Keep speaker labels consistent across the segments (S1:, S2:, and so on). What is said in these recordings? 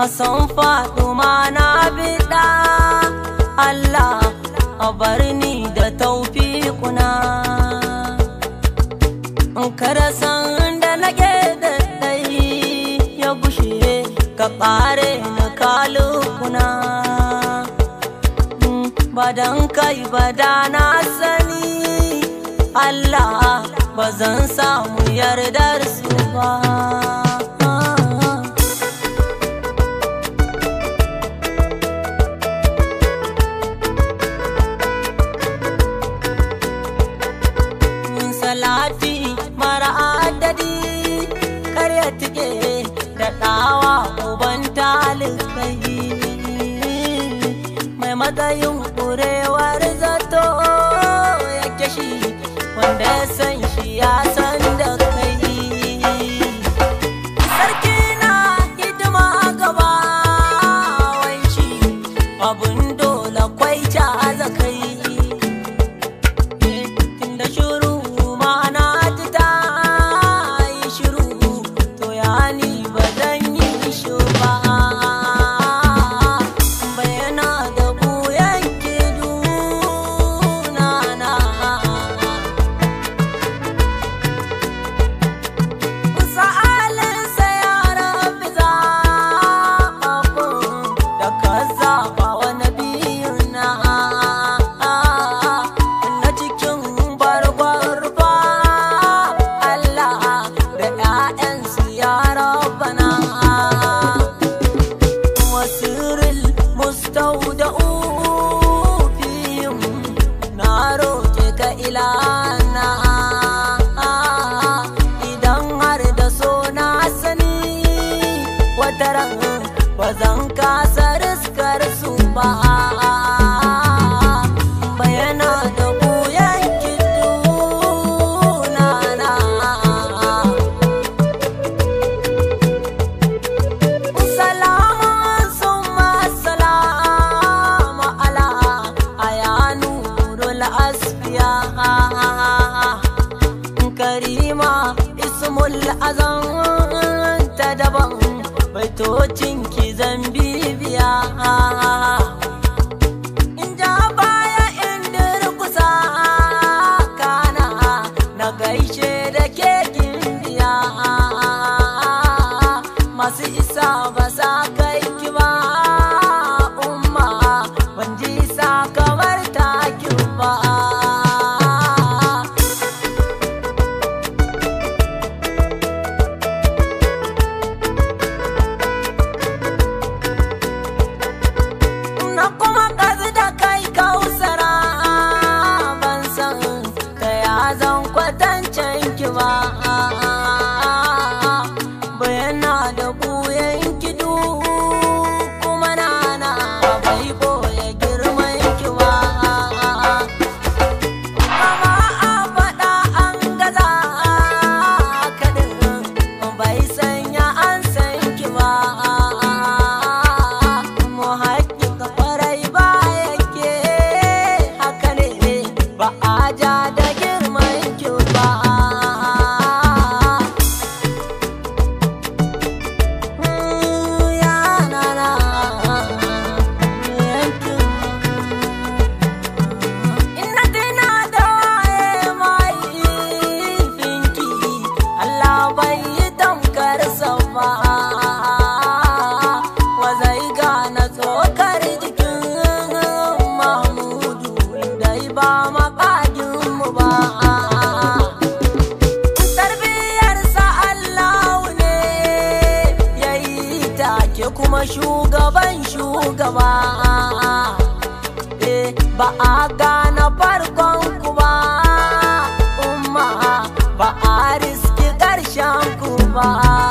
S1: san faɗuma na biɗa Allah a bar ni da taufiƙuna in kada san da nake da ɗai ya bushe ka ƙare na kalukuna ba dan kai ba da na sani Allah ba zan samu yardar su ba salati mara adadi karya tike da ɗawa uban talibai mai matsayin ƙurewar zato yake shi wanda ya san shi ya san da kai sarki na hidima gaba wanci abun dole kwai ta zakai tunda shuru ma'ana ta yi shiru to ya ni ba zan yi shi ba bayana da buyan kiduna na sa'alinsa ya rafi zaɓaɓɓun da ka zaɓa wa nabiyuna na cikin barbarba Allah da ‘ya'yansu ya rabana wasiril mustauda'u fihim na roke ka ilana idan har da so na sani wataran ba zan kasa riskar su ba bayana da buyan kiduna na Salamun summa salama ala ayanurul asfiya karima ismul azam ta daban baitocin ki zan bibiya in ja baya in durkusa kana na gaishe da ke biya masu isa ba sa kai ki ba umma ban ji sa kamar takin ba na kuma kazi da kai kausara ban san ta ya zan kwatancen ki ba bayana da buyan kidu kuma nana bai boye girman ki ba Kama a faɗa an gaza kaɗin bai sanya an san ki ba. Mu haƙiƙa farai ba yake haka ne ba a ja da girman ki ba. Ya na na yankin Ina tuna da waye mai finki Allah bai yi tamkar sa ba wa zai gane tsokar jikin Mahmudu dai ba makagin mu ba tarbiyarsa Allah ne ya yi take kuma shugaban shugaba eh, ba a gane farkon ku ba umma ba a riski ƙarshen ku ba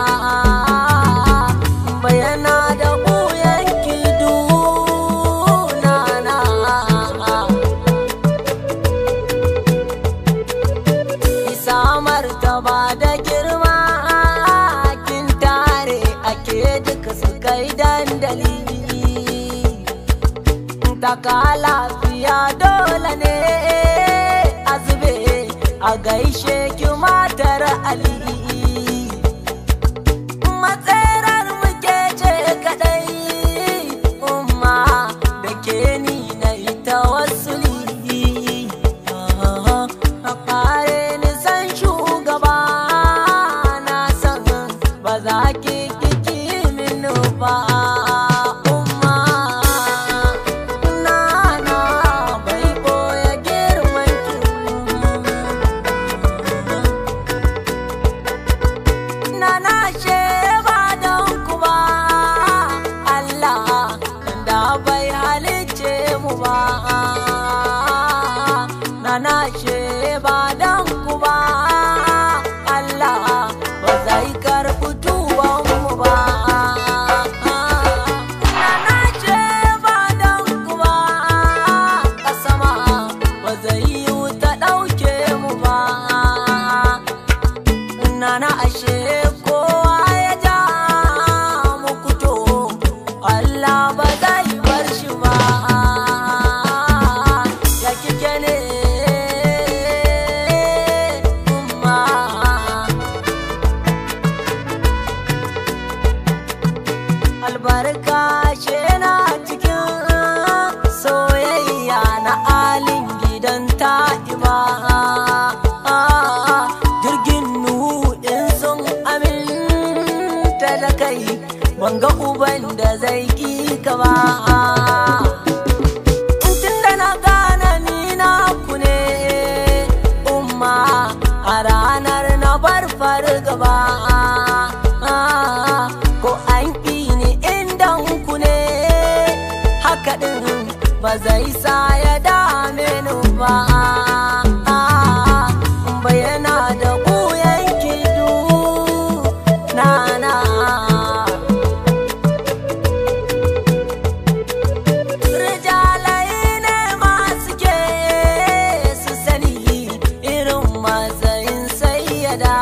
S1: bayana da ɓuyan kiduna na isa martaba da girma kin tare ake duka su kai dandali taka lafiya dole ne a zube a gaishe ki matar ali matsarar muke ce kadai za ki kiki min ba umma nana bai boye girman ki nana she ba don ku ba Allah da bai halice mu ba nana she ba don ku ba Allah ba zai karɓi tuban mu ba nana she ba don ku ba kasama ba zai yi ta ɗauke mu ba nana ashe kowa ya ja muku to Allah ba zai bar shi ba ya kike ne umma albarka she na cikin soyayya na alin gidan ta'iba jirgin nuhu in sun aminta da kai banga uban da zai ki ka ba tun da na gane ni na ku ne umma a ranar na bar fargaba ko an ƙi ni inda ku ne haka ɗin ba zai sa ya dame ni ba bayana da ɓuyan kidu na na Rijalai ne masu ke su sani irin matsayin sayyada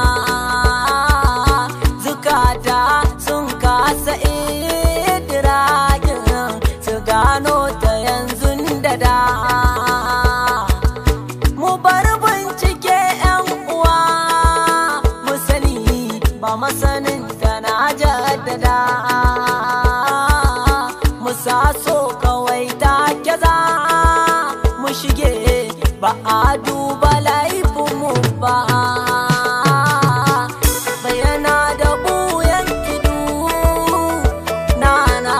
S1: zukata sun kasa idiragin su gano ta yanzu da da mu bar bincike yan uwa mu sani ba masanin ta na jaddada mu sa so kawai ta za mu shige ba a duba laifinmu ba bayana da buyan kidu nana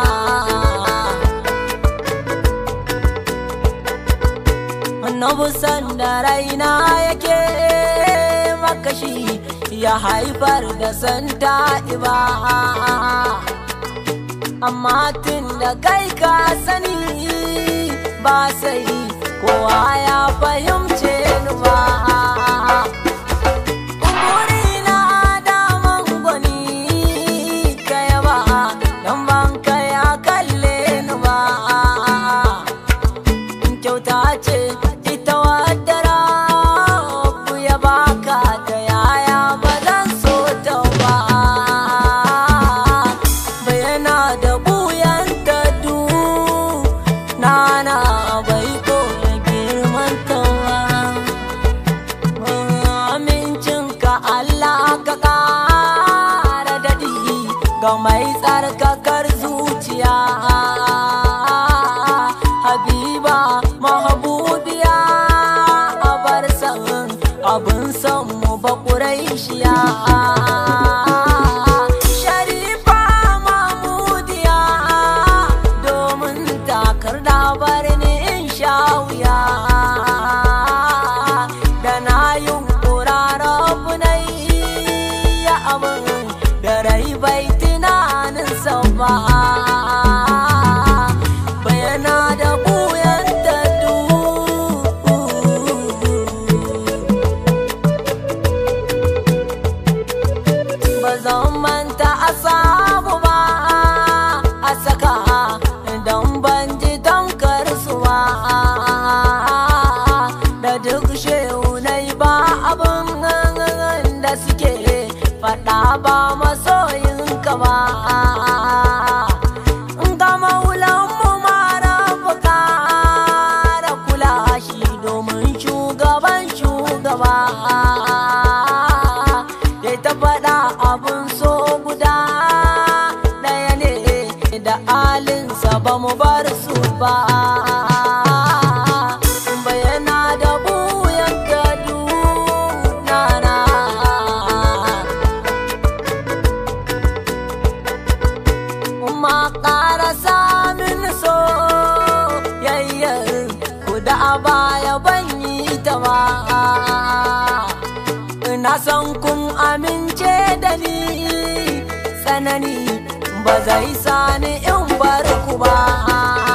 S1: annabi sanda raina yake makashi ya haifar da santa iba amma tun da kai ka sani ba sai kowa ya fahimce ni ba Burina daman gwani ka yaba don ban ka ya kalle ni ba kyauta ce ita wadda rabu ya baka ta yaya ba zan so ta ba bayana da buyan ta du nana bai ko girman ta ba amincinka Allah ka ƙara daɗi ga mai tsarkakar zuciya habiba mahabubiya a bar san abin san mu ba ƙuraishiya sharifa mamudiya domin takar da bar ni in sha wuya da na yin ƙurarrafu na ya abin da rai bai tunanin ba bayana da buyan da ba zan manta a samu ba a saka don ban ji tamkar su ba da duk shehunai ba abin da suke faɗa ba masoyinka ba ga maulanmu mara buka da kula shi domin shugaban shugaba ya ta faɗa abin so guda ɗaya ne da alinsa ba mu bar su ba bayana da buyan gadu nana na san kun amince da ni tsanani ba zai sani in bar ku ba